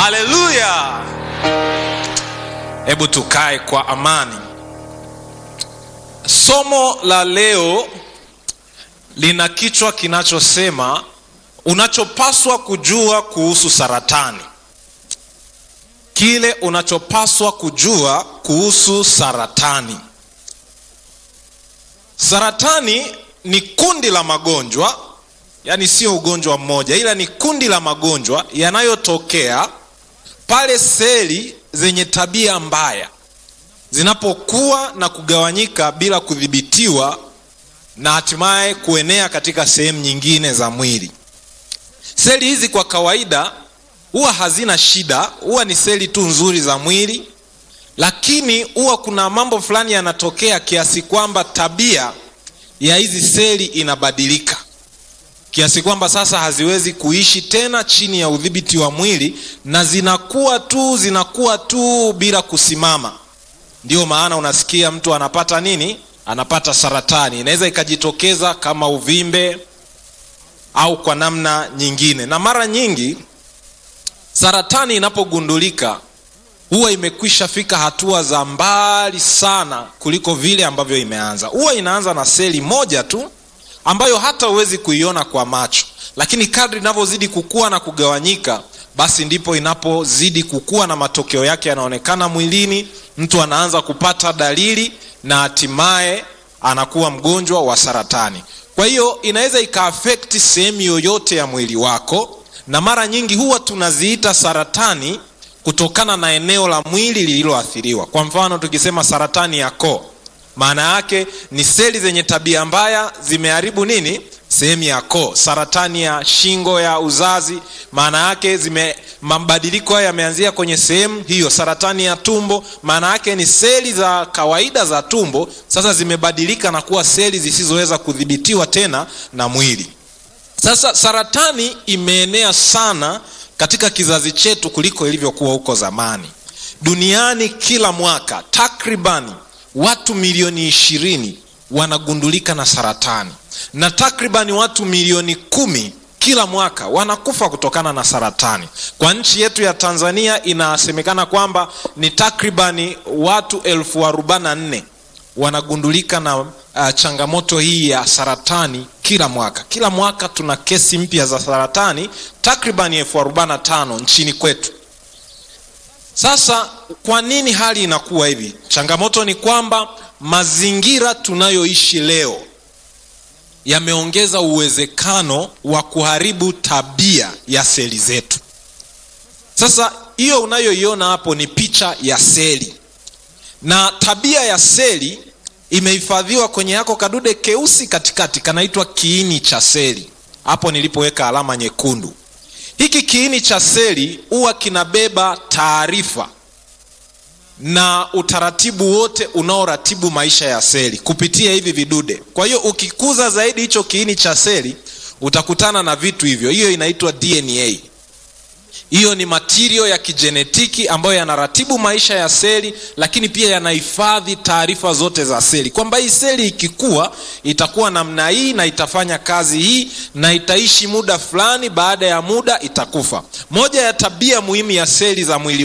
haleluya hebu tukae kwa amani somo la leo lina kichwa kinachosema unachopaswa kujua kuhusu saratani kile unachopaswa kujua kuhusu saratani saratani ni kundi la magonjwa yaani sio ugonjwa mmoja ila ni kundi la magonjwa yanayotokea pale seli zenye tabia mbaya zinapokuwa na kugawanyika bila kudhibitiwa na hatimaye kuenea katika sehemu nyingine za mwili seli hizi kwa kawaida huwa hazina shida huwa ni seli tu nzuri za mwili lakini huwa kuna mambo fulani yanatokea kiasi kwamba tabia ya hizi seli inabadilika kiasi kwamba sasa haziwezi kuishi tena chini ya udhibiti wa mwili na zinakuwa tu zinakuwa tu bila kusimama ndio maana unasikia mtu anapata nini anapata saratani inaweza ikajitokeza kama uvimbe au kwa namna nyingine na mara nyingi saratani inapogundulika huwa imekwisha fika hatua za mbali sana kuliko vile ambavyo imeanza huwa inaanza na seli moja tu ambayo hata huwezi kuiona kwa macho lakini kadri inavyozidi kukua na kugawanyika basi ndipo inapozidi kukua na matokeo yake yanaonekana mwilini mtu anaanza kupata dalili na hatimaye anakuwa mgonjwa wa saratani kwa hiyo inaweza ikaafekti sehemu yoyote ya mwili wako na mara nyingi huwa tunaziita saratani kutokana na eneo la mwili lililoathiriwa kwa mfano tukisema saratani ya koo maana yake ni seli zenye tabia mbaya zimeharibu nini sehemu ya koo saratani ya shingo ya uzazi maana yake zime mabadiliko haya yameanzia kwenye sehemu hiyo saratani ya tumbo maana yake ni seli za kawaida za tumbo sasa zimebadilika na kuwa seli zisizoweza kudhibitiwa tena na mwili sasa saratani imeenea sana katika kizazi chetu kuliko ilivyokuwa huko zamani duniani kila mwaka takribani watu milioni ishirini wanagundulika na saratani na takribani watu milioni kumi kila mwaka wanakufa kutokana na saratani kwa nchi yetu ya tanzania inasemekana kwamba ni takribani watu elfu arobaini na nne wanagundulika na uh, changamoto hii ya saratani kila mwaka kila mwaka tuna kesi mpya za saratani takribani elfu arobaini na tano nchini kwetu sasa kwa nini hali inakuwa hivi changamoto ni kwamba mazingira tunayoishi leo yameongeza uwezekano wa kuharibu tabia ya seli zetu sasa hiyo unayoiona hapo ni picha ya seli na tabia ya seli imehifadhiwa kwenye yako kadude keusi katikati kanaitwa kiini cha seli hapo nilipoweka alama nyekundu hiki kiini cha seli huwa kinabeba taarifa na utaratibu wote unaoratibu maisha ya seli kupitia hivi vidude kwa hiyo ukikuza zaidi hicho kiini cha seli utakutana na vitu hivyo hiyo inaitwa dna hiyo ni matirio ya kijenetiki ambayo yanaratibu maisha ya seli lakini pia yanahifadhi taarifa zote za seli kwamba hii seli ikikua itakuwa namna hii na itafanya kazi hii na itaishi muda fulani baada ya muda itakufa moja ya tabia muhimu ya seli za mwili